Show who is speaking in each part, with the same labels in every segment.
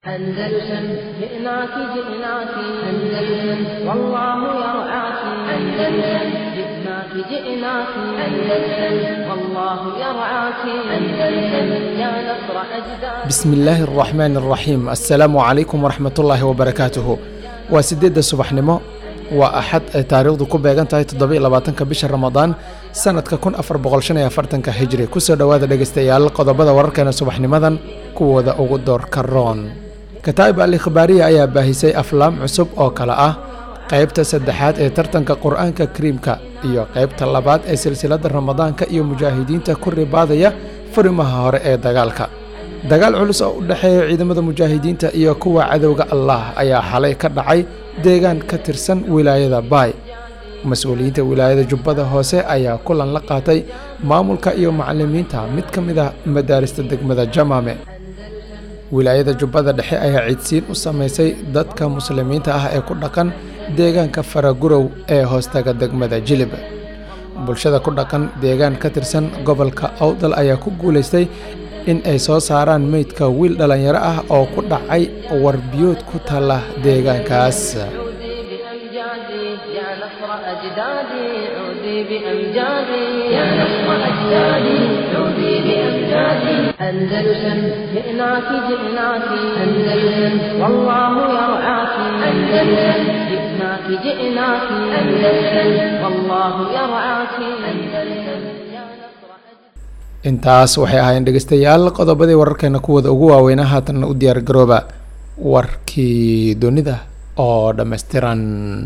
Speaker 1: أندلسن جئناك جئناك أندلسن والله يرعاك أندلسن جئناك جئناك أندلسن والله يرعاك أندلسن يا نصر أجداد
Speaker 2: bismi illaahi araxmaan araxiim assalaamu calaykum waraxmatullaahi wabarakaatuhu waa sideedda subaxnimo waa axad ay taariikhdu ku beegan tahay toddoba-iyo labaatanka bisha ramadaan sanadka kun afar boqol shan iyo afartanka hijri kusoo dhowaada dhegeystayaal qodobada wararkeena subaxnimadan kuwooda ugu doorka roon kataa'ib al ikhbaariya ayaa baahisay aflaam cusub oo kale ah qaybta saddexaad ee tartanka qur-aanka kariimka iyo qaybta labaad ee silsiladda ramadaanka iyo mujaahidiinta ku ribaadaya furimaha hore ee dagaalka dagaal culus oo u dhexeeya ciidamada mujaahidiinta iyo kuwa cadowga allah ayaa xalay ka dhacay deegaan ka tirsan wilaayada baay mas-uuliyiinta wilaayada jubbada hoose ayaa kulan la qaatay maamulka iyo macalimiinta mid ka mid ah madaarista degmada jamaame wilaayada jubbada dhexe ayaa ciidsiin u samaysay dadka muslimiinta ah ee ku dhaqan deegaanka faragurow ee hoostaga degmada jilib bulshada ku dhaqan deegaan ka tirsan gobolka awdal ayaa ku guulaystay in ay soo saaraan meydka wiil dhallinyaro ah oo ku dhacay warbiyood ku taalla deegaankaas
Speaker 1: عودي بأمجادي يا نصر أجدادي عودي بأمجادي يا نصر أجدادي عودي بأمجادي أندلسن جئناك جئناك أندلسن والله يرعاك أندلسن جئناك جئناك أندلسن والله يرعاك أندلسن يا نصر أجدادي
Speaker 2: intaas waxay ahaayeen dhegeystayaal qodobadii wararkeena kuwooda ugu waaweynaa haatan u diyaar garooba warkii dunida oo dhammaystiran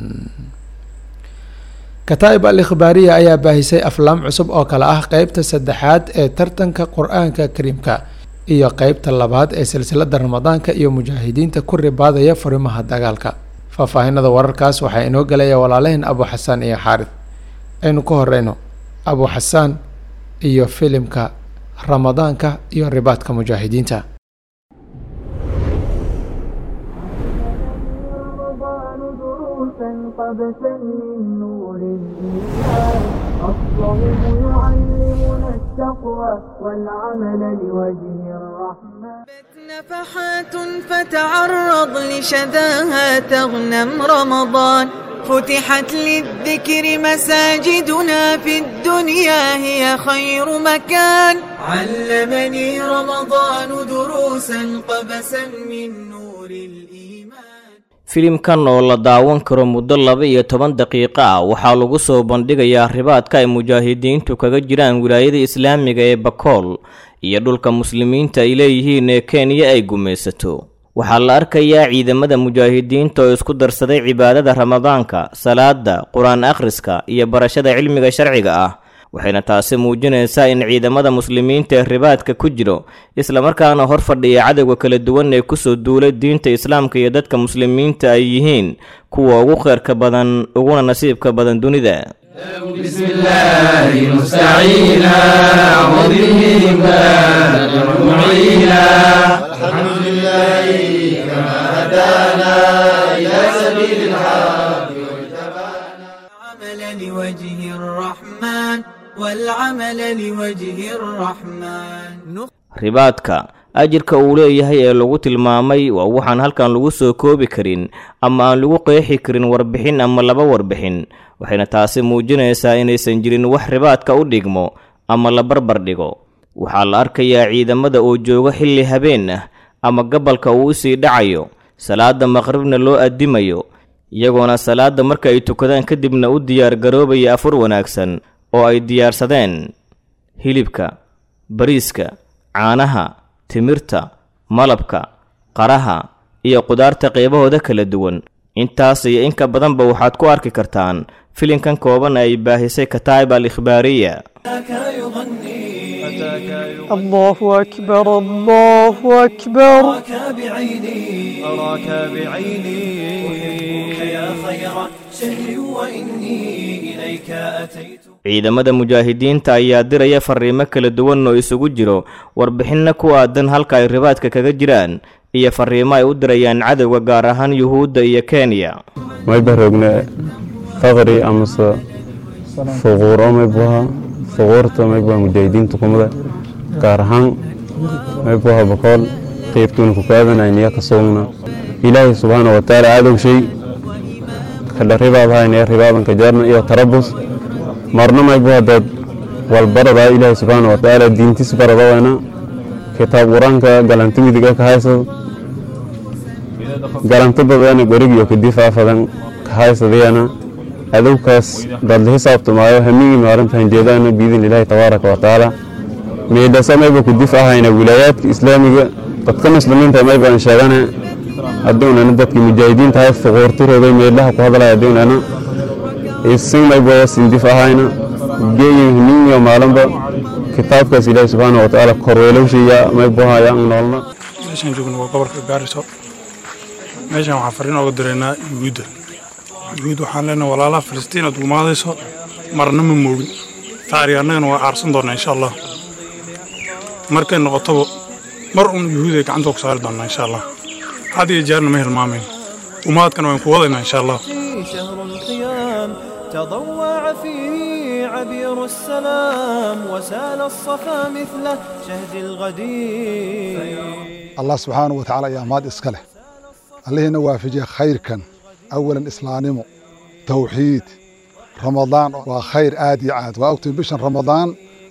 Speaker 2: kataa'ib al ikhbaariya ayaa baahisay aflaam cusub oo kale ah qeybta saddexaad ee tartanka qur-aanka kariimka iyo qeybta labaad ee silsiladda ramadaanka iyo mujaahidiinta ku ribaadaya furimaha dagaalka faahfaahinada wararkaas waxaa inoo gelaya walaalaheen abu xasaan iyo xaarid aynu ku horeyno abu xasaan iyo filimka ramadaanka iyo ribaadka mujaahidiinta
Speaker 3: رمضان دروسا قبسا من نور الإيمان الصوم يعلمنا التقوى والعمل لوجه الرحمن نفحات فتعرض لشذاها تغنم رمضان فتحت للذكر مساجدنا في الدنيا هي خير مكان علمني رمضان دروسا قبسا من نور الإيمان
Speaker 4: filimkan oo la daawan karo muddo laba iyo toban daqiiqo ah waxaa lagu soo bandhigayaa ribaadka ay mujaahidiintu kaga jiraan wilaayada islaamiga ee bakool iyo dhulka muslimiinta ay leeyihiin ee kenya ay gumaysato waxaa la arkayaa ciidamada mujaahidiinta oo isku darsaday cibaadada ramadaanka salaada qur-aan akhriska iyo barashada cilmiga sharciga ah waxayna taasi muujinaysaa in ciidamada muslimiinta ee ribaadka ku jiro islamarkaana hor fadhiya cadowga kala duwan ee kusoo duulay diinta islaamka iyo dadka muslimiinta ay yihiin kuwa ugu kheyrka badan uguna nasiibka badan dunida
Speaker 5: بسم الله مستعينا وبه بارك معينا الحمد لله كما هدانا إلى سبيل الحق
Speaker 3: العمل لوجه الرحمن والعمل لوجه الرحمن
Speaker 4: ribaadka ajirka uu leeyahay ee lagu tilmaamay waa waxaan halkan lagu soo koobi karin ama aan lagu qeexi karin warbixin ama laba warbixin waxayna taasi muujinaysaa inaysan jirin wax ribaadka u dhigmo ama la barbar dhigo waxaa la arkayaa ciidamada oo jooga xilli habeen ah ama gabalka uu usii dhacayo salaada maqribna loo addimayo iyagoona salaada marka ay tukadaan kadibna u diyaar garoobaya afur wanaagsan oo ay diyaarsadeen hilibka bariiska caanaha timirta malabka qaraha iyo qudaarta qeybahooda kala duwan intaas iyo in ka badanba waxaad ku arki kartaan filinkan kooban ay baahisay kataa'ib al ikhbaariya
Speaker 6: الله أكبر الله أكبر
Speaker 3: أراك بعيني أراك بعيني أحبك يا خير شهر وإني إليك أتيت
Speaker 4: ciidamada mujaahidiinta ayaa diraya fariimo kala duwan oo isugu jiro warbixinna ku aadan halka ay ribaadka kaga jiraan iyo fariimo ay u dirayaan cadowga gaar ahaan yuhuudda iyo kenya
Speaker 7: may barogne faqri amase fuquuro may buha fuquurta may buha mujaahidiinta kumada gaar ahaan may buha bakool qeybtuuna ku kaadanayniya ka soogna ilaahay subxaana wa tacaala adow shay kadha ribaad haynaya ribaadanka jaarna iyo tarabus marna maybu haddaad walbaradaa ilaahay subxaana wa tacaala diintiis baradawayna kitaab qur-aanka galanti midiga ka haysado galanti dadana gorigiyo kadifaafadan ka haysadayana adowkaas dadla xisaabtamaayo hamigii maalinta hanjeedaana biidin ilaahi tabaaraka wa tacaala meedhasa mayba ku dif ahayna wilaayaadka islaamiga dadka muslimiinta maybaan sheegane hadduunana dadkii mujaahidiinta hay fuquurtirooday meedhaha ku hadlaya hadduunana isin mayba sindif ahayna geeyin hamigiyo maalinba kitaabkaas ilaahi subxaana wa tacaala korweelowshaya maybuhaya an noolna
Speaker 8: meeshaan joogno waa gobolka gaariso meeshaan waxaan fariin ooga diraynaa yuhuudda yuhuud waxaan leenahay walaalaha filistiin aad gumaadayso marna ma moogin taari annagana waa aarsan doonnaa insha allah markay noqotoba mar un yuhuud ay gacanta ku saari doonnaa insha allah had iyo jeerna ma hilmaamayno umaadkana waan ku wadaynaa insha allah
Speaker 3: شهر القيام تضوع فيه عبير السلام وسال الصفا مثل شهد الغدير
Speaker 9: allah subxaanahu wa tacaala ayaa maad iska leh allihiina waafajiya khayrkan awalan islaamnimo tawxiid ramadaan waa khayr aad iyo aad waa ogtiin bishan ramadaan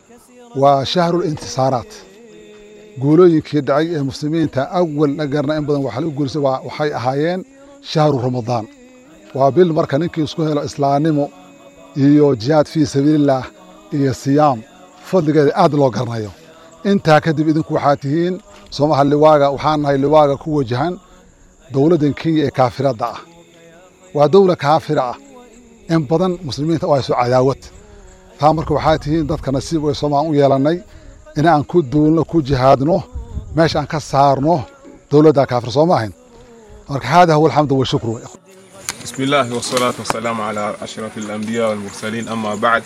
Speaker 9: waa shahrulintisaaraat guulooyinkii dhacay ee muslimiinta awal nagarna in badan waxa lagu guulisay waa- waxay ahaayeen shahru ramadaan waa bil marka ninkii isku helo islaamnimo iyo jihaad fii sabiilillaah iyo siyaam fadligeeda aad loo garanayo intaa kadib idinku waxaa tihiin soomaha liwaaga waxaan nahay liwaaga ku wajahan dowladdan kenya ee kaafiradda ah waa dowla kaafira ah in badan muslimiinta oo hayso cadaawad taa marka waxaa tihiin dadka nasiib way soomaan u yeelannay in aan ku duulno ku jihaadno meesha aan ka saarno dowladda kaafir soo maahayn marka hada huwa alxamdu washukru
Speaker 10: بسم الله والصلاة والسلام على أشرف الأنبياء والمرسلين أما بعد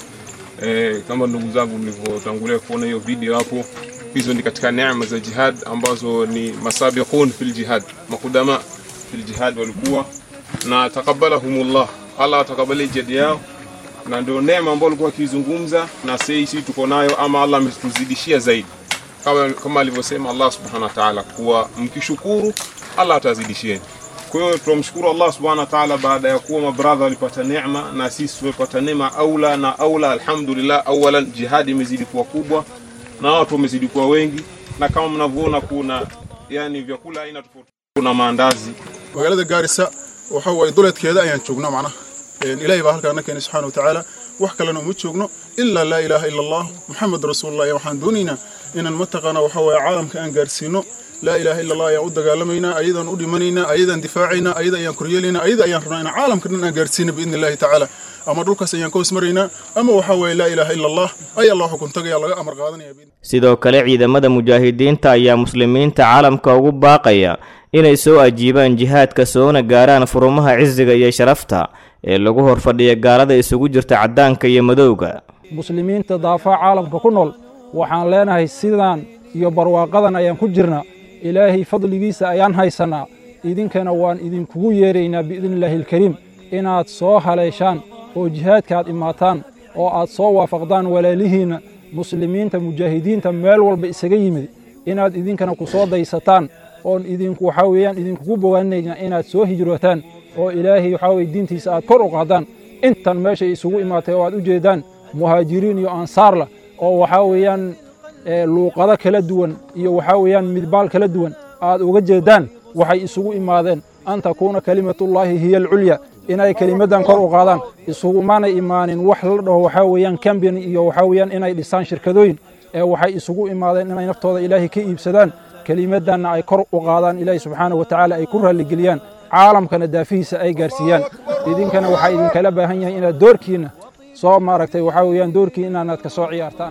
Speaker 10: eh, kama ndugu zangu mlivyotangulia kuona hiyo video hapo, hizo ni katika neema za jihad ambazo ni masabiqun fil jihad, makudama fil jihad walikuwa na takabalahumullah, Allah atakabalie jihad yao, na ndio neema ambayo alikuwa akizungumza na sisi tuko nayo, ama Allah ametuzidishia zaidi, kama, kama alivyosema Allah subhanahu wa ta'ala kuwa mkishukuru Allah atazidishieni. Kwa hiyo tunamshukuru Allah subhanahu wa ta'ala baada ya kuwa mabradha walipata neema na sisi tumepata neema aula na aula. Alhamdulillah, awalan jihadi imezidi kuwa kubwa na watu wamezidi kuwa wengi, na kama mnavyoona kuna yani vyakula aina tofauti, kuna maandazi
Speaker 11: magaalada gaarisa waxa waaye duleedkeeda ayaan joognaa macnaha Een, ilaahay baa halkaa na keenay subxaana wa tacaala wax kalena uma joogno ilaa laa ilaaha ila allah muxamed rasuulullah ayaa waxaan doonaynaa inaan mataqaana waxa waaye caalamka aan gaarsiino laa ilaaha ila allah ayaan u dagaalamaynaa ayadaan u dhimanaynaa ayadaan difaacaynaa ayada ayaan koryeelaynaa ayada ayaan rabnaa inaan caalamka dhan aan gaarsiino biidni illaahi tacaala ama dhulkaas ayaan ka hoos maraynaa ama waxa waaye laa ilaaha ila allah ayaa loo xukun tagaya laga amar qaadanaya
Speaker 4: sidoo kale ciidamada mujaahidiinta ayaa muslimiinta caalamka ugu baaqaya inay soo ajiibaan jihaadka soona gaaraan furumaha cisiga iyo sharafta ee lagu horfadhiya gaalada isugu jirta caddaanka iyo madowga
Speaker 12: muslimiinta daafaha caalamka ku nool waxaan leenahay sidaan iyo barwaaqadan ayaan ku jirnaa ilaahay fadligiisa ayaan haysannaa idinkana waan idinkugu yeeraynaa biidnillaahi alkariim inaad soo haleeshaan oo jihaadka aad imaataan oo aad soo waafaqdaan walaalihiinna muslimiinta mujaahidiinta meel walba isaga yimid inaad idinkana ku soo daysataan oon idinku waxaa weeyaan idinkugu bogaanayna inaad soo hijrootaan oo ilaahay waxaa weye diintiisa aad kor u qaadaan intan meeshay isugu imaatay oo aad u jeedaan muhaajiriin iyo ansaarla oo waxaa weeyaan ee, luuqado kala duwan iyo waxaa weeyaan midbaal kala duwan aad uga jeedaan waxay isugu imaadeen an takuuna kelimatullaahi hiya alculya inay kelimaddan kor u qaadaan isugumanay imaanin wax la dhaho waxaa weeyaan cambin iyo waxaa weeyaan inay dhisaan shirkadooyin ee waxay isugu imaadeen inay naftooda ilaahay ka iibsadaan kelimaddanna ay kor u qaadaan ilaahay subxaana wa tacaala ay ku raalligeliyaan caalamkana daafihiisa ay gaarsiiyaan idinkana waxaa idinkala baahan yahay inaad doorkiinna soo maaragtay waxaa weeyaan doorkiinna inaad ka soo ciyaartaan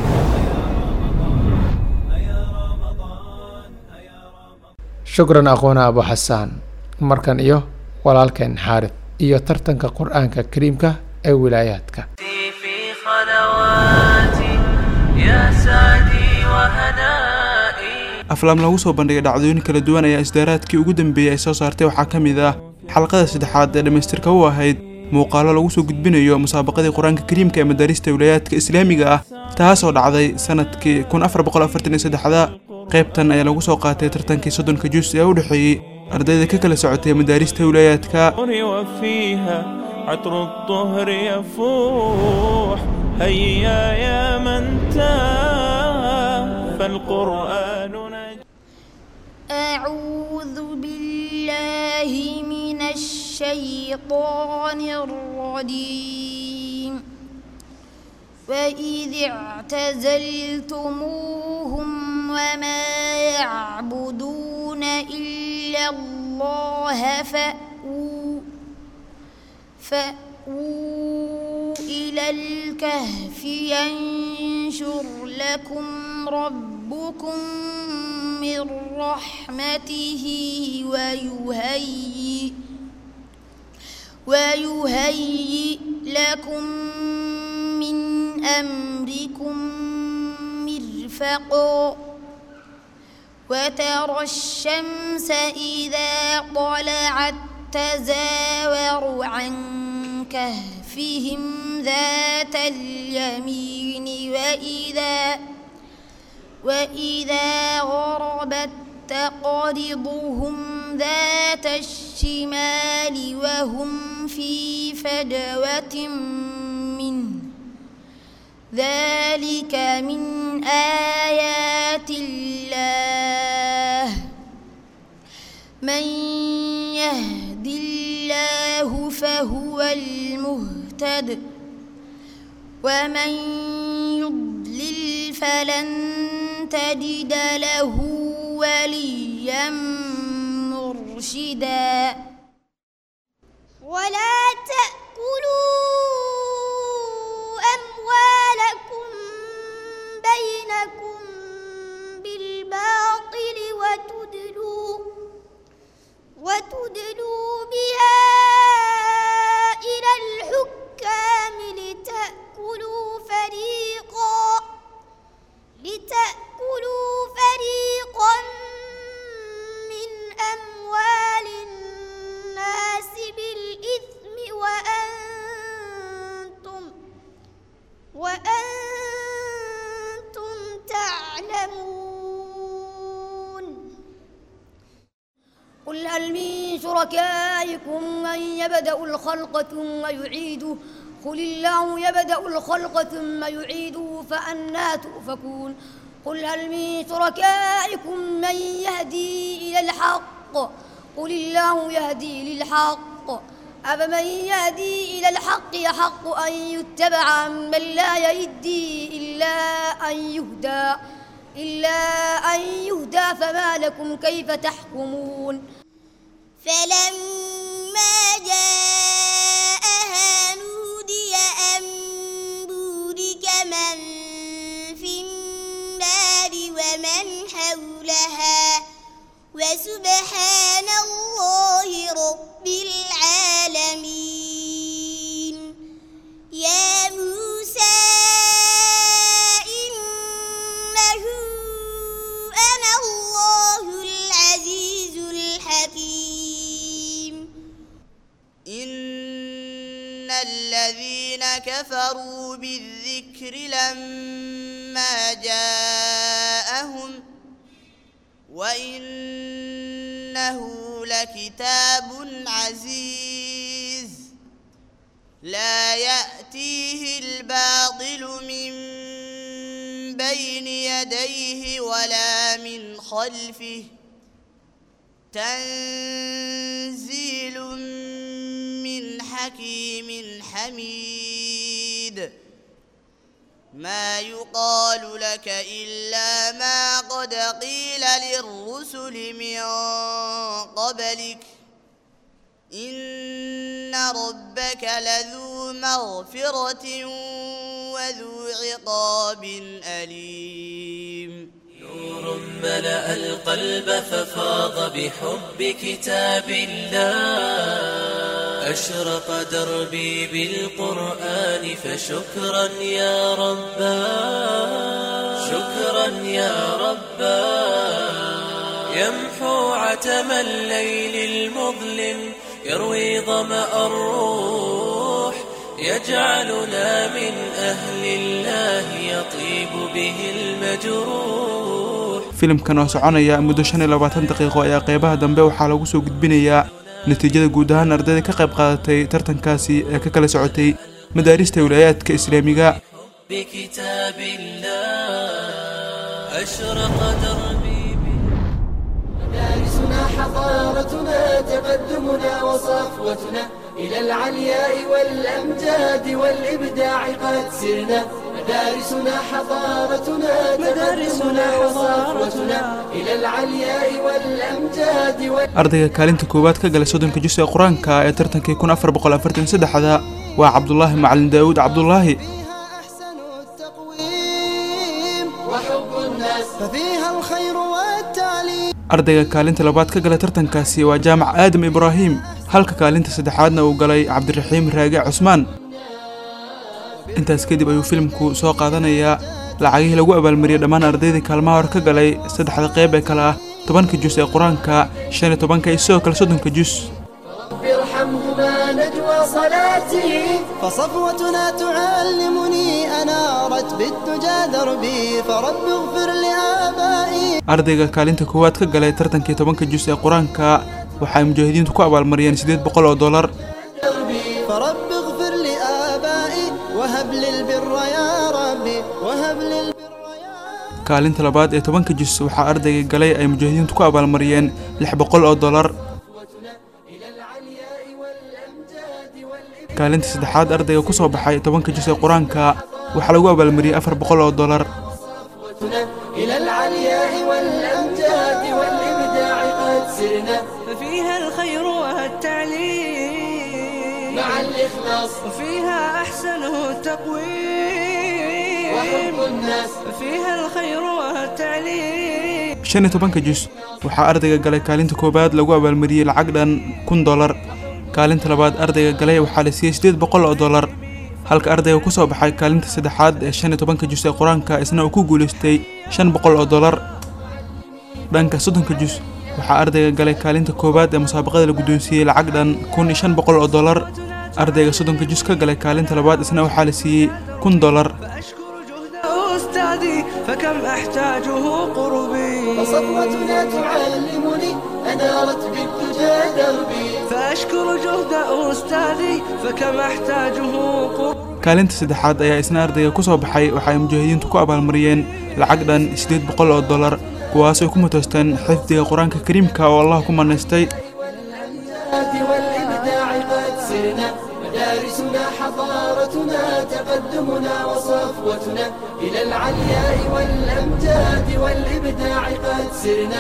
Speaker 2: shukran aqoona abu xasaan markan iyo walaalkeen xaarid iyo tartanka qur-aanka kariimka ee wilaayaadka
Speaker 3: في خلواتي يا سعدي وهنائي
Speaker 13: aflaam lagu soo bandhigay dhacdooyin kala duwan ayaa isdaaraadkii ugu dambeeyey ay soo saartay waxaa ka mid ah xalqada saddexaad ee dhammaystirka u ahayd muuqaalo lagu soo gudbinayo musaabaqadii qur-aanka kariimka ee madaarista wilayaadka islaamiga ah taasoo dhacday sanadkii kun afar boqol afartan iyo saddexda qaybtan ayaa lagu soo qaatay tartankii soddonka jus ee u dhexeeyey ardayda ka kala socotay madaarista wilayaadka
Speaker 3: وفيها عطر الطهر يفوح هيا يا من تاه فالقرآن نجاح
Speaker 14: أعوذ بالله من الشيطان الرجيم وإذ اعتزلتموهم وما يعبدون إلا الله فأووا فأووا إلى الكهف ينشر لكم ربكم من رحمته ويهيئ ويهيئ لكم من أمركم مرفقا وترى الشمس إذا طلعت تزاور عن كهفهم ذات اليمين وإذا وإذا غربت تقرضهم ذات الشمال وهم في فجوة منه ذلك من آيات الله من يهد الله فهو المهتد ومن يضلل فلن تجد له وليا مرشدا
Speaker 15: ولا تأكلوا أموالكم بينكم بالباطل وتدلوا وتدلوا بها إلى الحكام لتأكلوا فريقا لتأكلوا فريقا من أموال الناس بالإثم وأنتم وأنتم تعلمون
Speaker 14: قل هل من شركائكم من يبدأ الخلق ثم يعيده قل الله يبدأ الخلق ثم يعيده فأنا تؤفكون قل هل من شركائكم من يهدي إلى الحق قل الله يهدي للحق أفمن يهدي إلى الحق يحق أن يتبع من لا يهدي إلا أن يهدى إلا أن يهدى فما لكم كيف تحكمون
Speaker 15: فلما جاءها نودي أن بورك من في النار ومن حولها وسبحان الله رب العالمين يا موسى إنه أنا الله العزيز الحكيم
Speaker 16: إن الذين كفروا بالذكر لما جاءهم وإنه لكتاب عزيز لا يأتيه الباطل من بين يديه ولا من خلفه تنزيل من حكيم حميد ما يقال لك إلا ما قد قيل للرسل من قبلك إن ربك لذو مغفرة وذو عقاب أليم
Speaker 3: نور ملأ القلب ففاض بحب كتاب الله أشرق دربي بالقرآن فشكرا يا ربا شكرا يا ربا يمحو عتم الليل المظلم يروي ظمأ الروح يجعلنا من أهل الله يطيب به المجروح
Speaker 13: filimkan oo soconaya muddo shan iyo labaatan daqiiqo ayaa qeybaha dambe waxaa lagu soo gudbinayaa natiijada guud ahaan ardayda ka qayb qaadatay tartankaasi ee ka kala socotay madaarista wilaayaadka islaamiga
Speaker 3: بكتاب الله أشرق دربي
Speaker 17: مدارسنا حضارتنا تقدمنا وصفوتنا إلى العلياء والأمجاد والإبداع قد سرنا مدارسنا حضارتنا تقدمنا وصفوتنا إلى العلياء والأمجاد وال...
Speaker 13: ardayga kaalinta koowaad ka galay soddonka jus ee qur-aanka ee tartankii kun afar boqol afartan saddexda waa cabdulaahi macalin daawuud cabdulaahi
Speaker 17: وحب الناس ففيها الخير والتعليم
Speaker 13: ardayga kaalinta labaad ka galay tartankaasi waa jaamac aadam ibraahim halka kaalinta saddexaadna uu galay cabdiraxiim raage cusmaan intaas kadib ayuu filimku soo qaadanayaa lacagihii lagu abaalmariyey dhammaan ardaydii kaalmaha hore ka galay saddexda qeyb ee kale ah tobanka jus ee qur-aanka shan iyo tobanka iyo sidoo kale soddonka jus
Speaker 17: رب ارحمهما نجوى صلاتي فصفوتنا تعلمني أنارت بالدجى دربي فرب اغفر لآبائي
Speaker 13: ardayga kaalinta koowaad ka galay tartankii tobanka jus ee qur-aanka waxay mujaahidiintu ku abaalmariyeen siddeed boqol oo dollar
Speaker 17: دربي فرب اغفر لآبائي وهب لي البر يا ربي وهب لي البر
Speaker 13: kaalinta labaad ee tobanka jus waxaa ardayga galay ay mujaahidiintu ku abaalmariyeen lix boqol oo dollar kaalinta saddexaad ardayga ku soo baxay tobanka jus ee qur-aanka waxaa lagu abaalmariyey afar boqol oo dollar
Speaker 17: إلى العلياء والأمجاد والإبداع قد سرنا
Speaker 18: ففيها الخير والتعليم
Speaker 17: مع الإخلاص
Speaker 18: وفيها أحسنه التقويم
Speaker 17: وحب الناس
Speaker 18: فيها الخير والتعليم
Speaker 13: shan iyo tobanka jus waxaa ardayga galay kaalinta koowaad lagu abaalmariyey lacag dhan kun dollar kaalinta labaad ardayga galay waxaa la siiyey siddeed boqol oo dollar halka ardayga ku soo baxay kaalinta saddexaad ee shan iyo tobanka jus ee qur-aanka isna uu ku guulaystay shan boqol oo dollar dhanka soddonka jus waxaa ardayga galay kaalinta koowaad ee musaabaqada la guddoonsiiyey lacag dhan kun iyo shan boqol oo dollar ardayga soddonka jus ka galay kaalinta labaad isna waxaa la siiyey kun dollar
Speaker 18: أستاذي فكم أحتاجه قربي
Speaker 17: فصفوتنا تعلمني أنارت بالدجى دربي
Speaker 18: فأشكر جهد أستاذي فكم أحتاجه قربي
Speaker 13: kaalinta saddexaad ayaa isna ardayga ku soo baxay waxa ay mujaahidiintu ku abaalmariyeen lacag dhan siddeed boqol oo dollar kuwaasoo ku matoosteen xifdiga qur-aanka kariimka oo allah ku manaystay
Speaker 17: والأمجاد والإبداع قد سرنا مدارسنا حضارتنا تقدمنا وصفوتنا إلى العلياء والأمجاد والإبداع قد سرنا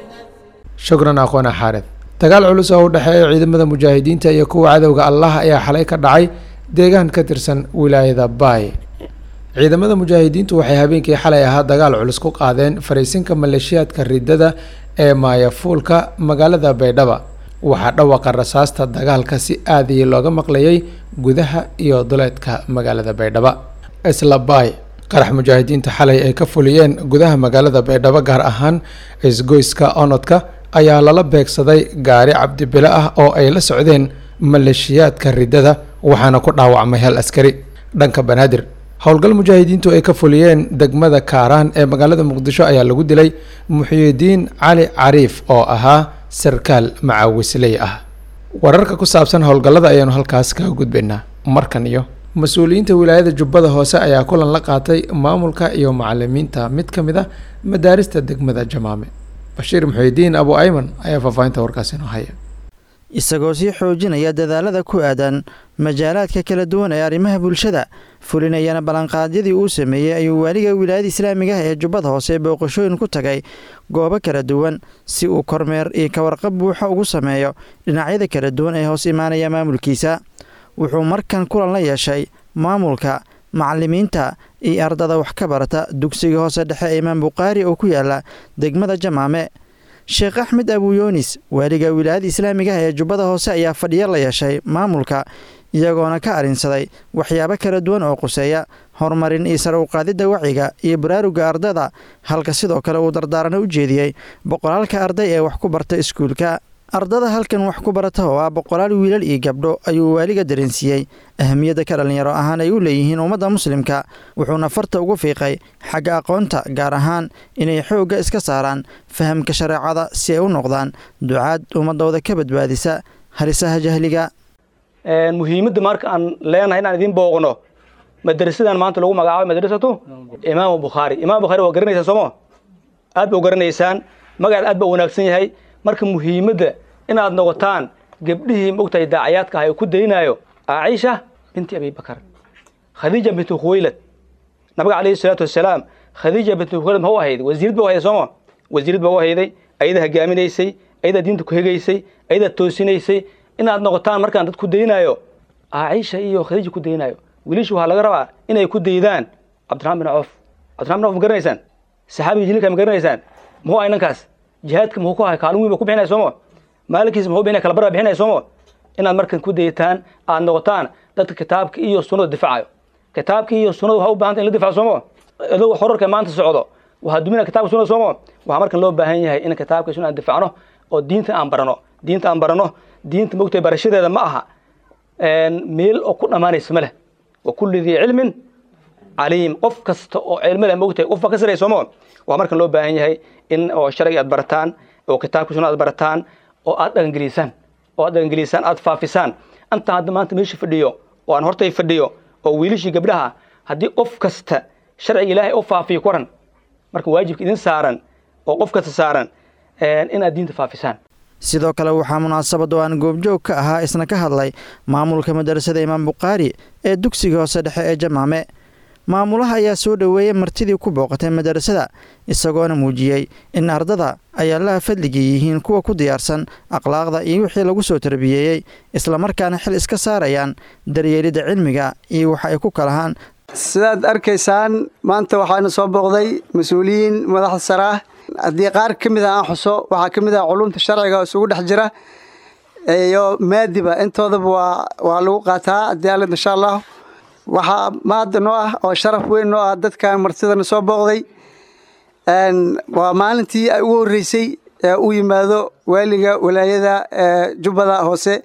Speaker 2: shukran aqoona xaarid dagaal culus oo u dhexeeya ciidamada mujaahidiinta iyo kuwa cadowga allah ayaa xalay ka dhacay deegaan ka tirsan wilaayada baay ciidamada mujaahidiintu waxay habeenkii xalay ahaa dagaal culus ku qaadeen fariisinka maleeshiyaadka ridada ee maayafuulka magaalada baydhaba waxaa dhawaqa rasaasta dagaalka si aadiyay looga maqlayay gudaha iyo duleedka magaalada baydhaba isla baay qarax mujaahidiinta xalay ay ka fuliyeen gudaha magaalada baydhabo gaar ahaan isgoyska onodka ayaa lala beegsaday gaari cabdibile ah oo ay la socdeen maleeshiyaadka ridada waxaana ku dhaawacmay hal askari dhanka banaadir howlgal mujaahidiintu ay ka fuliyeen degmada kaaraan ee magaalada muqdisho ayaa lagu dilay muxiyidiin cali cariif oo ahaa sarkaal macaawisley ah wararka ku saabsan howlgallada ayaanu halkaas kaga gudbaynaa markan iyo mas-uuliyiinta wilaayada jubbada hoose ayaa kulan la qaatay maamulka iyo macalimiinta mid ka mid a madaarista degmada jamaame bashiir muxiyidiin abu ayman ayaa faahfaahinta warkaasi inoo haya
Speaker 19: isagoo sii xoojinaya dadaalada ku aadan majaalaadka kala duwan ee arrimaha bulshada fulinayana ballanqaadyadii uu sameeyey ayuu waaliga wilaayada islaamiga ah ee jubbada hoose booqashooyin ku tagay goobo kala duwan si uu kormeer iyo kawarqab buuxa ugu sameeyo dhinacyada kala duwan ee hoos imaanaya maamulkiisa wuxuu markan kulan la yeeshay maamulka macalimiinta iyo ardada wax ka barata dugsiga hoose dhexe ee imaam bukhaari oo ku yaala degmada jamaame sheekh axmed abuyoonis waaliga wilaayada islaamiga ah ee jubbada hoose ayaa fadhiyo la yeeshay maamulka iyagoona ka arrinsaday waxyaabo kala duwan oo quseeya horumarin iyo sare uqaadidda wacyiga iyo baraaruga ardada halka sidoo kale uu dardaarana u jeediyey boqolaalka arday ee wax ku barta iskuulka ardada halkan wax ku barata oo ah boqolaal wiilal iyo gabdho ayuu waaliga dareensiiyey ahamiyadda ka dhallinyaro ahaan ay u leeyihiin ummadda muslimka wuxuuna farta ugu fiiqay xagga aqoonta gaar ahaan inay xoogga iska saaraan fahamka shareecada si ay u noqdaan ducaad ummadooda ka badbaadisa halisaha jahliga
Speaker 20: muhiimadda marka aan leenahay inaan idiin booqno madrasadan maanta lagu magacaabo madrasatu imaamu bukhaari imaam bukhaari waa garanaysaan sooma aad ba u garanaysaan magaceed aad ba u wanaagsan yahay marka muhiimadda inaad noqotaan gabdhihii mogtahay daacayaadka ah ee ku daynayo caaisha binti abi bakar khadiija binti khuwaylad nabiga calayhi salaatu wasalaam khadiija binti khuwaylad ma u ahayd wasiirad ba u hayday sooma wasiirad ba u hayday ayada hogaaminaysay ayadaa diinta ku hegaysay ayadaa toosinaysay inaad noqotaan markaan dad ku daynayo caaisha iyo khadiija ku daynayo wiilashu waxaa laga rabaa inay ku daydaan cabdiraxmaan bin coof cabdiraxman bin coof ma garanaysaan saxaabiga jiliilka ma garanaysaan muxuu ahay ninkaas jihaadka muxuu ku ahay kaalin weyn ba ku bixinaya sooma maalinkiisa muxuu bixinaya kala bara bixinaya sooma inaad markan ku dayataan aad noqotaan dadka kitaabka iyo sunnada difaacayo kitaabka iyo sunnada waxaa u baahanta in la difaaco sooma adoo xorarka maanta socdo waxaa dumina kitabka sunnada sooma waxaa markan loo baahan yahay in kitaabka sunna aan difacno oo diinta aan barano diinta aan barano diinta mogtahay barashadeeda ma aha meel oo ku dhammaanaysa ma leh wa kulli dii cilmin caliim qof kasta oo cilmo leh mogtahay qof baa ka saraya sooma waxaa markan loo baahan yahay in oo sharciga aad barataan oo kitaabka sunna aad barataan oo aad dhaqangelisaan oo aad dhaqangelisaan aad faafisaan anta hadda maanta meesha fadhiyo oo aan hortay fadhiyo oo wiilashii gabdhaha haddii qof kasta sharciga ilaahay u faafiyo kuran marka waajibka idin saaran oo qof kasta saaran inaad diinta faafisaan
Speaker 19: sidoo kale waxaa munaasabad oo aan goobjoog ka ahaa isna ka hadlay maamulka madarasada imaam bukhaari ee dugsiga hoose dhexe ee jamaame maamulaha ayaa soo dhoweeyey martidii ku booqatay madarasada isagoona muujiyey in ardada ay allaha fadligii yihiin kuwa ku diyaarsan akhlaaqda iyo wixii lagu soo tarbiyeeyey islamarkaana xil iska saarayaan daryeelidda cilmiga iyo waxa ay ku kalahaan
Speaker 21: sidaad arkaysaan maanta waxaana soo booqday mas-uuliyiin madaxda sare ah haddii qaar ka mid a aan xuso waxaa ka mid ah culumta sharciga oo isugu dhex jira iyo maadiba intoodaba waa waa lagu qaataa haddii alid insha allah waxaa maada noo ah oo sharaf weyn noo ah dadkan martidana soo booqday waa maalintii ay ugu horreysay ee u yimaado waaliga walaayada jubbada hoose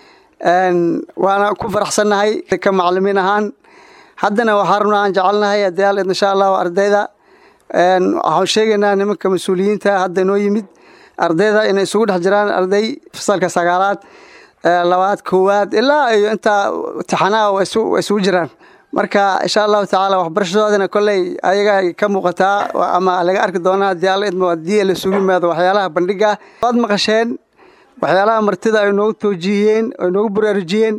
Speaker 21: waana ku faraxsannahay ka macalimiin ahaan haddana waxaa rabnaa aan jecelnahay haddii alid insha allahu ardayda waxaan sheegaynaa nimanka mas-uuliyiinta hadda noo yimid ardayda inay isugu dhex jiraan arday fasalka sagaalaad labaad koowaad ilaa iyo intaa taxanaha waa isugu jiraan marka insha allahu tacaala waxbarashadoodana kolley ayaga ka muuqataa ama laga arki doonaa haddii alla idmo haddii laisugu yimaado waxyaalaha bandhiga waad maqasheen waxyaalaha martida ay noogu toojiyeen ay noogu baraarujiyeen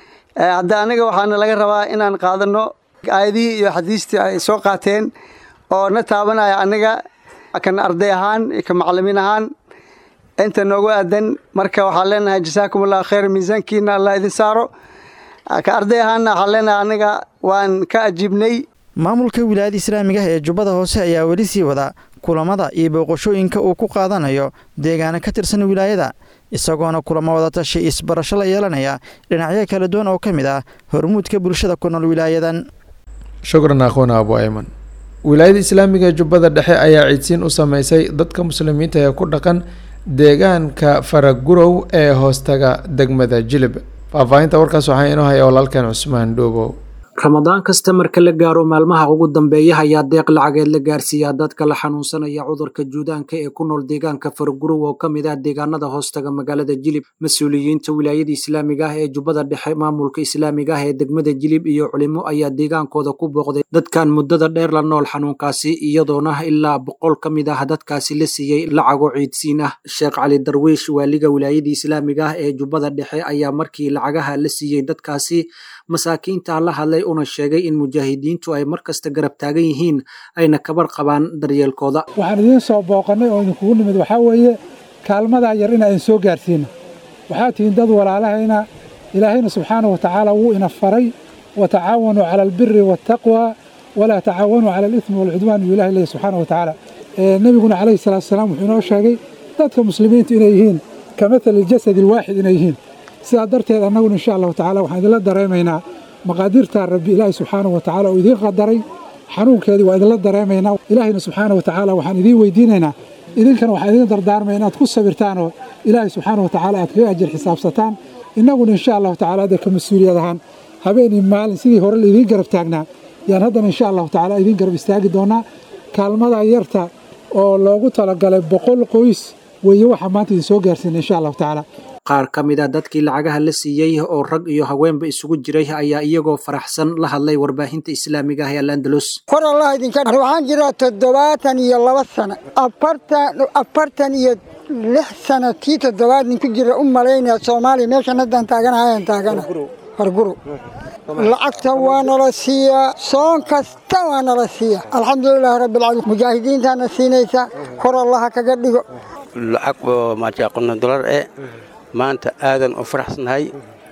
Speaker 21: hadda aniga waxaana laga rabaa inaan qaadano aayadihii iyo xadiistii ay soo qaateen oo na taabanaya aniga kan arday ahaan iyo ka macalimiin ahaan inta noogu aadan marka waxaan leenahay jasaakum allahu khayr miisaankiina allah idin saaro ka arday ahaanna waxaan leenahay aniga waan ka ajiibnay
Speaker 19: maamulka wilaayada islaamiga ah ee jubbada hoose ayaa weli sii wada kulamada iyo booqashooyinka uu ku qaadanayo deegaana ka tirsan wilaayada isagoona kulamo wadatashi isbarasho la yeelanaya dhinacyo kala duwan oo ka mid ah hormuudka bulshada ku nool wilaayadan
Speaker 2: shukran akhuuna abu ayman wilaayada islaamiga ee jubbada dhexe ayaa ciidsiin u sameysay dadka muslimiinta ee ku dhaqan deegaanka faragurow ee hoostaga degmada jilib faahfaahinta warkaas waxaa inoo haya walaalkeen cusmaan dhoobow
Speaker 22: ramadaan kasta marka la gaaro maalmaha ugu dambeeya ayaa deeq lacageed la gaarsiiyaa dadka la xanuunsanaya cudurka juudaanka ee ku nool deegaanka fargurow oo ka mid ah deegaanada hoostaga magaalada jilib mas-uuliyiinta wilaayada islaamiga ah ee jubbada dhexe maamulka islaamiga ah ee degmada jilib iyo culimo ayaa deegaankooda ku booqday dadkan muddada dheer la nool xanuunkaasi iyadoona ilaa boqol ka mid ah dadkaasi la siiyey lacago ciidsiin ah sheekh cali darwiish waaliga wilaayada islaamiga ah ee jubbada dhexe ayaa markii lacagaha la siiyey dadkaasi masaakiinta la hadlay una sheegay in mujaahidiintu ay mar kasta garab taagan yihiin ayna kabar qabaan daryeelkooda
Speaker 23: waxaan idiin soo booqannay oo idinkugu nimid waxaa weeye kaalmadaa yar in aan soo gaarsiino waxaa tihiin dad walaalahayna ilaahayna subxaanahu watacaala wuu ina faray watacaawanuu cala albiri waataqwa walaa tacaawanuu cala alithmi waalcudwaan buu ilahi leeyahy subxaanahu watacaala nebiguna calayhi salaatu wasalaam wuxuu inoo sheegay dadka muslimiintu inay yihiin ka mathali aljasadi alwaaxid inay yihiin sidaa darteed annaguna insha allahu tacala waxaan idinla dareemaynaa maqaadirtaa rabbi ilaahi subxaanahu watacaala oo idiin qadaray xanuunkeedii waa idinla dareemaynaa ilaahayna subxaanahu watacaala waxaan idiin weydiinaynaa idinkana waxaan idin dardaarmaya inaad ku sabirtaanoo ilaahay subxaana wa tacaala aad kaga ajir xisaabsataan innaguna insha allahu tacaala hadda ka mas-uuliyad ahaan habeenii maalin sidii hore laidiin garab taagnaa yaan haddana insha allahu tacaala idiin garab istaagi doonaa kaalmada yarta oo loogu talagalay boqol qoys weeye waxaa maanta idin soo gaarsiina insha allahu tacaala
Speaker 22: qaar ka mid a dadkii lacagaha la siiyey oo rag iyo haweenba isugu jiray ayaa iyagoo faraxsan la hadlay warbaahinta islaamiga ah ee alandalus
Speaker 1: kor allah idinka dh waxaan jiraa toddobaatan iyo laba sano afartan afartan iyo lix sano tii toddobaad nin ku jira u malaynaya soomaaliya meeshan haddaan taaganahayan taagana harguru lacagta waa nala siiyaa soon kasta waa nala siiya alxamdulilaahi rabbilcaalamiin mujaahidiintaana siinaysa kor allaha kaga dhigo
Speaker 5: lacag oo maajaqono dolar eh maanta aadan u faraxsanahay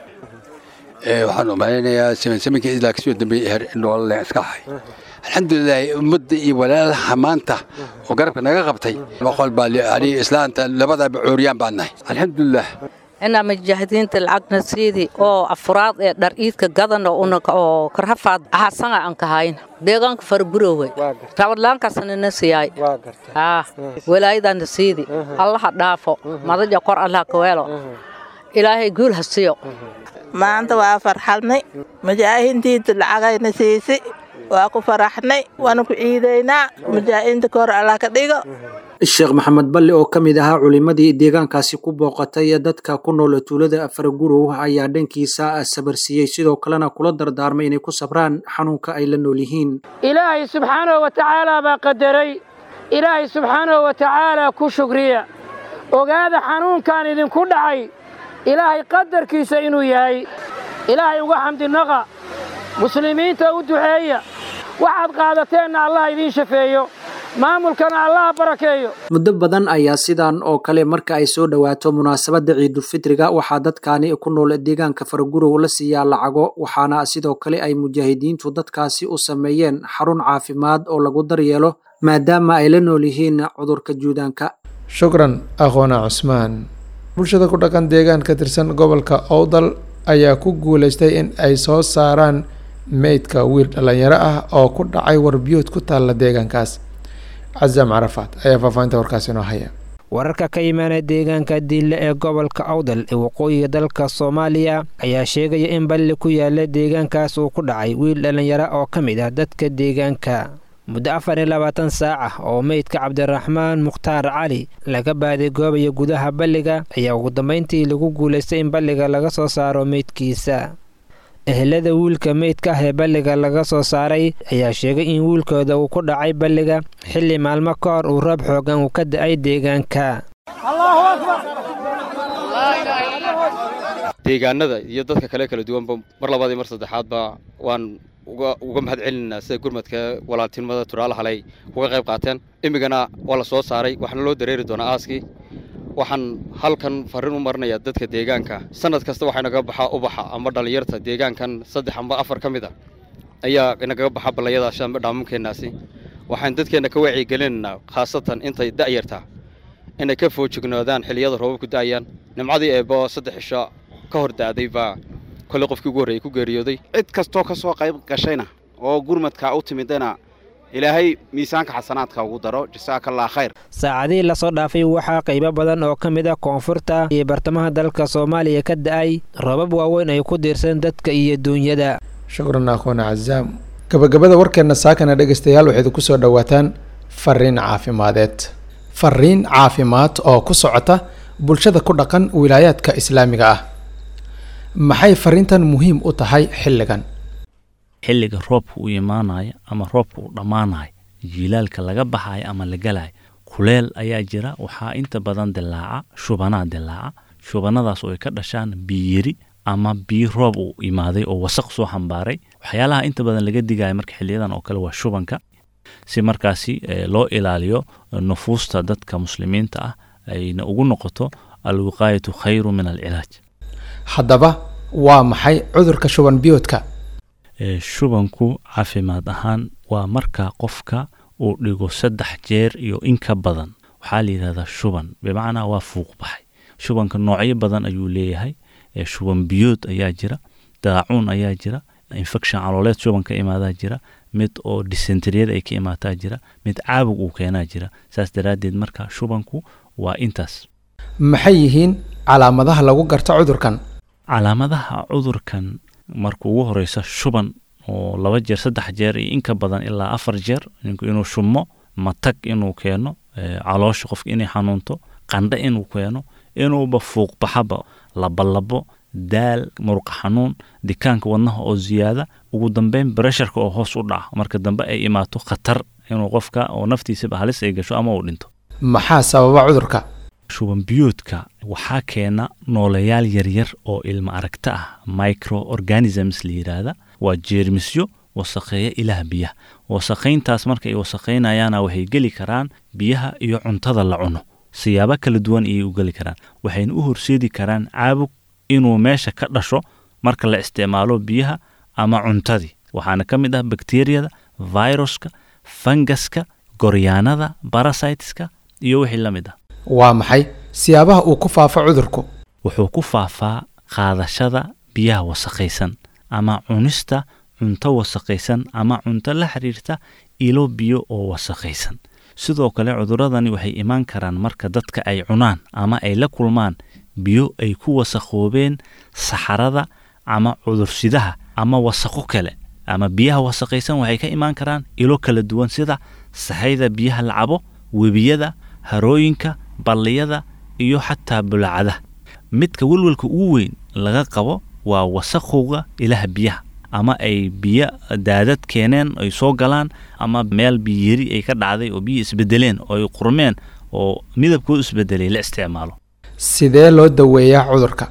Speaker 6: waxaan u malaynayaa samankii ilaa kasoo dambeeyey her nolole iska ahay alxamdulilaahi ummadda iyo walaalaha maanta oo garabka naga qabtay boqol baa ani islaanta labadaba cooriyaan baan nahay alxamdulilah
Speaker 24: inaa mujaahidiinta lacagna siidi oo afuraad ee dhar iidka gadana oo karhafaad ahasanga aan kahayn deegaanka fargurowe rabadlaankaasnana siyaay walaayadana siidi allaha dhaafo madaja kor allaha kaweelo ilaahay guul ha siyo
Speaker 25: maanta waa farxadnay mujaahidiinta lacagayna siisi waa ku faraxnay waana ku ciidaynaa mujaahidiinta kahor allah ka dhigo
Speaker 22: sheekh maxamed balli oo ka mid ahaa culimmadii deegaankaasi ku booqatay dadka ku nool tuulada faragurow ayaa dhankiisa sabarsiiyey sidoo kalena kula dardaarmay inay ku sabraan xanuunka ay la nool yihiin
Speaker 26: ilaahay subxaanahu wa tacaala baa qadaray ilaahay subxaanahu wa tacaala ku shukriya ogaada xanuunkan idinku dhacay ilaahay qadarkiisa inuu yahay ilaahay uga xamdinaqa muslimiinta u duceeya waxaad qaadateenna allah idiin shafeeyo maamulkana allaha barakeeyo
Speaker 22: muddo badan ayaa sidan oo kale marka ay soo dhowaato munaasabadda ciidulfitriga waxaa dadkaani ku nool deegaanka faragurow la siiyaa lacago waxaana sidoo kale ay mujaahidiintu dadkaasi u sameeyeen xarun caafimaad oo lagu daryeelo maadaama ay la nool yihiin cudurka juudaanka
Speaker 2: shukran aqoona cusmaan bulshada ku dhaqan deegaan ka tirsan gobolka owdal ayaa ku guulaystay in ay soo saaraan meydka wiil dhallinyaro ah oo ku dhacay warbiyood ku taalla deegaankaas casaam carafaad ayaa faahfaahinta warkaasi inoo haya
Speaker 27: wararka ka imaanaya deegaanka diille ee gobolka awdal ee waqooyiga dalka soomaaliya ayaa sheegaya in balli ku yaala deegaankaas uu ku dhacay wiil dhallinyaro oo ka mid ah dadka deegaanka muddo afar iyo labaatan saac ah oo meydka cabdiraxmaan mukhtaar cali laga baaday goobaya gudaha balliga ayaa ugu dambayntii lagu guulaystay in balliga laga soo saaro meydkiisa ehelada wiilka meydka ah ee balliga laga soo saaray ayaa sheegay in wiilkooda uu ku dhacay balliga xilli maalmo ka hor uu roob xoogan uu ka da'ay deegaanka
Speaker 28: deegaanada iyo dadka kale kala duwanba mar labaad iyo mar saddexaadba waan uga mahad celinaynaa sida gurmadka walaaltinimada turaala halay uga qayb qaateen imigana waa la soo saaray waxaana loo dareeri doonaa aaskii waxaan halkan farriin u marinayaa dadka deegaanka sanad kasta waxaa inagaga baxaa ubaxa ama dhallinyarta deegaankan saddex amba afar ka mid a ayaa inagaga baxa ballayadaasi amba dhaamamkeennaasi waxaan dadkeenna ka wacyigelinaynaa khaasatan intay da'yartaa inay ka foojignoodaan xilliyada roobabku da'ayaan nimcadii eebbo saddex cisho ka hor da'day baa kolley qofkii ugu horreeyey ku geeriyooday
Speaker 29: cid kastoo ka soo qayb gashayna oo gurmadka u timidana ilaahay miisaanka xasanaadka ugu daro jasaakallah khayr
Speaker 27: saacadihii lasoo dhaafay waxaa qaybo badan oo ka mid ah koonfurta iyo bartamaha dalka soomaaliya ka da'ay roobab waaweyn ay ku diirsan dadka iyo duunyada
Speaker 2: shukran akhoona cazaam gabagabada warkeenna saakana dhegaystayaal waxayd ku soo dhowaataan fariin caafimadeed fariin caafimaad oo ku socota bulshada ku dhaqan wilaayaadka islaamiga ah maxay fariintan muhiim u tahay xilligan
Speaker 30: xilliga roobka uu imaanayo ama roobka uu dhammaanayo jiilaalka laga baxayo ama la galayo kuleel ayaa jira waxaa inta badan dilaaca shubanaa dilaaca shubanadaas oo ay ka dhashaan biyiri ama biyo roob uu imaaday oo wasaq soo xambaaray waxyaalaha inta badan laga digayo marka xiliyadan oo kale waa shubanka si markaasi loo ilaaliyo nufuusta dadka muslimiinta ah ayna ugu noqoto alwiqaayatu khayru min alcilaaj
Speaker 2: haddaba waa maxay cudurka shuban biyoodka
Speaker 30: shubanku caafimaad ahaan waa marka qofka uu dhigo saddex jeer iyo in ka badan waxaa la yidhahdaa shuban bimacnaa waa fuuq baxay shubanka noocyo badan ayuu leeyahay shuban biyood ayaa jira daacuun ayaa jira infection calooleed shuban ka imaadaa jira mid oo dysenteriyada ay ka imaataa jira mid caabug uu keenaa jira saas daraaddeed marka shubanku waa intaas
Speaker 2: maxay yihiin calaamadaha lagu garto cudurkan
Speaker 30: calaamadaha cudurkan marka ugu horeysa shuban oo laba jeer saddex jeer iyo inka badan ilaa afar jeer ninku inuu shumo matag inuu keeno caloosha qofka inay xanuunto qandhe inuu keeno inuuba fuuqbaxaba labalabo daal muruqa xanuun dikaanka wadnaha oo ziyaada ugu dambeyn bresharka oo hoos u dhaca marka dambe ay imaato khatar inuu qofka oo naftiisaba halis ay gasho ama uu dhinto
Speaker 2: maxaa sababa cudurka
Speaker 30: shuban biyoodka waxaa keena nooleyaal yaryar oo ilma aragta ah microorganisms la yidhaahda waa jeermisyo wasaqeeya ilaah biyaha wasaqayntaas marka ay wasaqaynayaana waxay geli karaan biyaha iyo cuntada la cuno siyaabo kala duwan ayay u geli karaan waxayna u horseedi karaan caabug inuu meesha ka dhasho marka la isticmaalo biyaha ama cuntadii waxaana ka mid ah bakteriyada viruska fangaska goryaanada barasiteska iyo wixii la mid ah
Speaker 2: waa maxay siyaabaha uu ku faafo cudurku
Speaker 30: wuxuu ku faafaa qaadashada biyaha wasaqaysan ama cunista cunto wasaqaysan ama cunto la xiriirta ilo biyo oo wasaqaysan sidoo kale cuduradani waxay imaan karaan marka dadka ay cunaan ama ay la kulmaan biyo ay ku wasaqoobeen saxarada ama cudursidaha ama wasaqo kale ama biyaha wasaqaysan waxay ka imaan karaan ilo kala duwan sida sahayda biyaha la cabo webiyada harooyinka balliyada iyo xataa bulacada midka welwelka ugu weyn laga qabo waa wasaqowga ilaha biyaha ama ay biyo daadad keeneen ay soo galaan ama meel biyeri ay ka dhacday oo biyo isbedeleen oo ay qurmeen oo midabkoodu isbedelay la isticmaalo
Speaker 2: sidee loo daweeyaa cudurka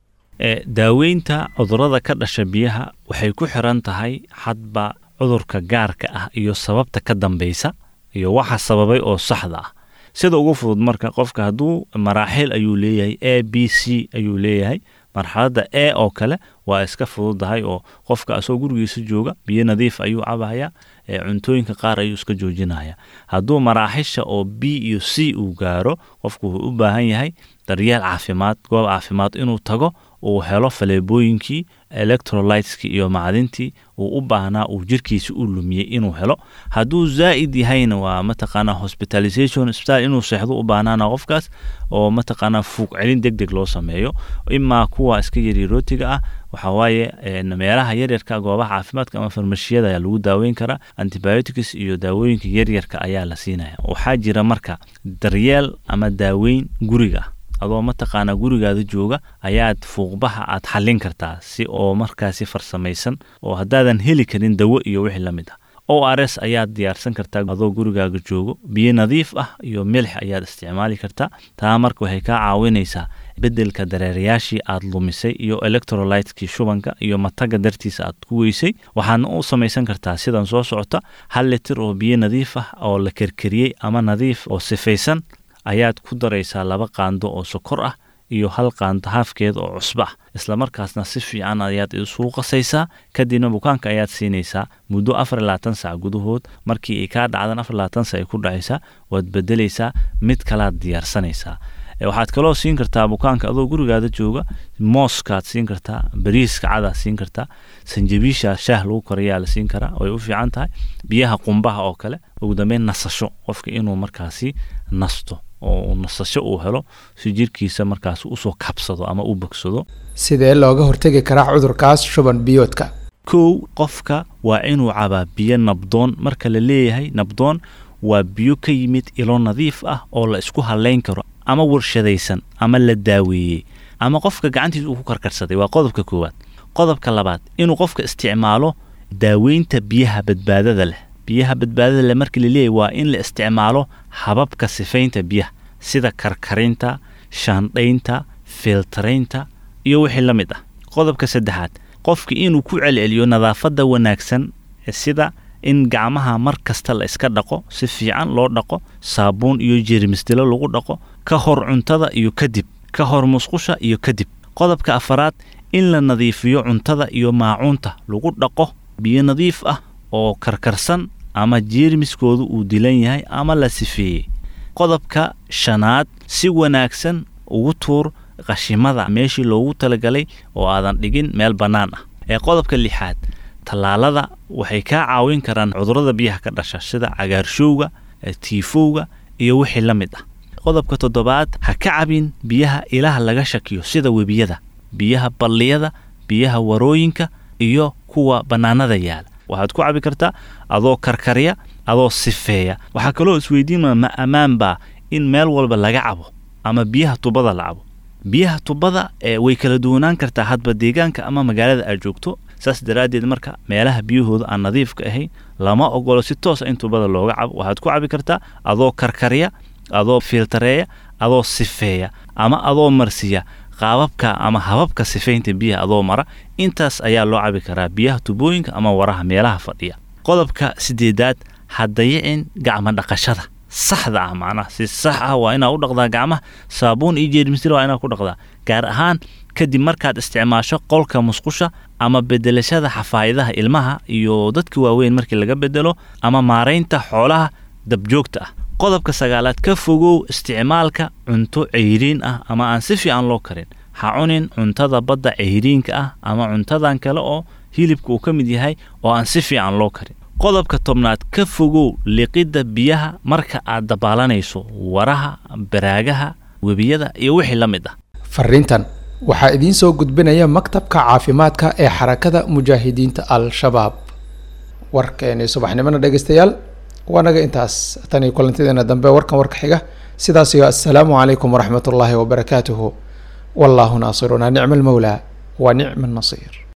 Speaker 30: daaweynta cudurada ka dhasha biyaha waxay ku xiran tahay hadba cudurka gaarka ah iyo sababta ka dambeysa iyo waxa sababay oo saxda ah sida ugu fudud marka qofka hadduu maraaxiil ayuu leeyahay a b c ayuu leeyahay marxaladda e oo kale waa iska fududahay oo qofka asoo gurigiisa jooga biyo nadiif ayuu cabaya cuntooyinka qaar ayuu iska joojinaya hadduu maraaxisha oo b iyo c uu gaaro qofku wuxuu u baahan yahay daryeel caafimaad goob caafimaad inuu tago uu helo faleebooyinkii electrolyteski iyo macdintii uu u baahnaa uu jirkiisa u lumiyey inuu helo hadduu zaa'id yahayna waa mataqaanaa hospitalization isbitaal inuu seexdo u baahnaana qofkaas oo mataqaanaa fuuq celin deg deg loo sameeyo imaa kuwa iska yarirootiga ah waxaa waaye meelaha yaryarka goobaha caafimaadka ama farmashiyada ayaa lagu daaweyn karaa antibiotics iyo daawooyinka yaryarka ayaa la siinaya waxaa jira marka daryeel ama daaweyn guriga adoo mataqaanaa gurigaada jooga ayaad fuuqbaha aad xallin kartaa si oo markaasi farsamaysan oo haddaadan heli karin dawo iyo wixii la mid ah o r s ayaad diyaarsan kartaa adoo gurigaaga joogo biyo nadiif ah iyo milix ayaad isticmaali kartaa taa marka waxay kaa caawinaysaa beddelka dareerayaashii aad lumisay iyo electrolytekii shubanka iyo mataga dartiisa aad ku weysay waxaadna u samaysan kartaa sidan soo socota hal litir oo biyo nadiif ah oo la kerkeriyey ama nadiif oo sifaysan ayaad ku daraysaa laba qaando oo sokor ah iyo hal qaando haafkeed oo cusbo ah islamarkaasna si fiican ayaad isugu qasaysaa kadibna bukaanka ayaad siinaysaa muddo afar iyo labaatan sac gudahood markii ay kaa dhacdan afar labaatan sac ay ku dhacaysaa waad bedelaysaa mid kalaad diyaarsanaysaa waxaad kaloo siin kartaa bukaanka adoo gurigaada jooga mooskaad siin kartaa bariiska cadaad siin kartaa sanjabiisha shaah lagu karayaa la siin karaa way u fiican tahay biyaha qumbaha oo kale ugu dambeyn nasasho qofka inuu markaasi nasto oo nasasho uu helo si jirkiisa markaas usoo kabsado ama u bogsado
Speaker 2: sidee looga hortegi karaa cudurkaas shuban biyoodka
Speaker 30: kow qofka waa inuu cabaa biyo nabdoon marka la leeyahay nabdoon waa biyo ka yimid ilo nadiif ah oo la isku halayn karo ama warshadaysan ama la daaweeyey ama qofka gacantiisa uu ku karkarsaday waa qodobka koowaad qodobka labaad inuu qofka isticmaalo daaweynta biyaha badbaadada leh biyaha badbaadada leh markii la leeyahy waa in la isticmaalo hababka sifaynta biyaha sida karkarinta shaandhaynta filtaraynta iyo wixii la mid ah qodobka saddexaad qofka inuu ku celceliyo nadaafadda wanaagsan sida in gacmaha mar kasta la iska dhaqo si fiican loo dhaqo saabuun iyo jeermisdilo lagu dhaqo ka hor cuntada iyo kadib ka hor musqusha iyo kadib qodobka afaraad in la nadiifiyo cuntada iyo maacuunta lagu dhaqo biyo nadiif ah oo karkarsan ama jeermiskoodu uu dilan yahay ama la sifeeyey qodobka shanaad si wanaagsan ugu tuur qashimada meeshii loogu talagalay oo aadan dhigin meel bannaan ah ee qodobka lixaad tallaalada waxay kaa caawin karaan cudurrada biyaha ka dhasha sida cagaarshowga tiifowga iyo wixii la mid ah qodobka toddobaad ha ka cabin biyaha ilaah laga shakiyo sida webiyada biyaha balliyada biyaha warooyinka iyo kuwa bannaanada yaala waxaad ku cabi kartaa adoo karkarya adoo sifeeya waxaa kaloo isweydiinmaa ma ammaan baa in meel walba laga cabo ama biyaha tubada la cabo biyaha tubada ee way kala duwanaan kartaa hadba deegaanka ama magaalada aad joogto saas daraaddeed marka meelaha biyahooda aan nadiifka ahayn lama ogolo si toosa in tubada looga cabo waxaad ku cabi kartaa adoo karkarya adoo filtareeya adoo sifeeya ama adoo marsiya qaababka ama hababka sifaynta biyaha adoo mara intaas ayaa loo cabi karaa biyaha tubooyinka ama waraha meelaha fadhiya qodobka sideedaad ha dayicin gacmo dhaqashada saxda ah macnaha si sax ah waa inaad u dhaqdaa gacmaha saabuun iyo jeermisila waa inaad ku dhaqdaa gaar ahaan kadib markaad isticmaasho qolka musqusha ama bedelashada xafaayadaha ilmaha iyo dadka waaweyn markii laga bedelo ama maaraynta xoolaha dabjoogta ah qodobka sagaalaad ka fogow isticmaalka cunto ceyriin ah ama aan si fiican loo karin ha cunin cuntada badda ceyriinka ah ama cuntadan kale oo hilibka uu ka mid yahay oo aan si fiican loo karin qodobka tobnaad ka fogow liqidda biyaha marka aad dabaalanayso waraha baraagaha webiyada iyo wixii la mid ah
Speaker 2: fariintan waxaa idiin soo gudbinaya maktabka caafimaadka ee xarakada mujaahidiinta al-shabaab warkeeni subaxnimona dhegeystayaal waa naga intaas tan iyo kulantideena dambe warkan warka xiga sidaas iyo assalaamu calaykum waraxmat ullaahi wabarakaatuhu wallaahu naasiruna nicma almawlaa wa nicma annasiir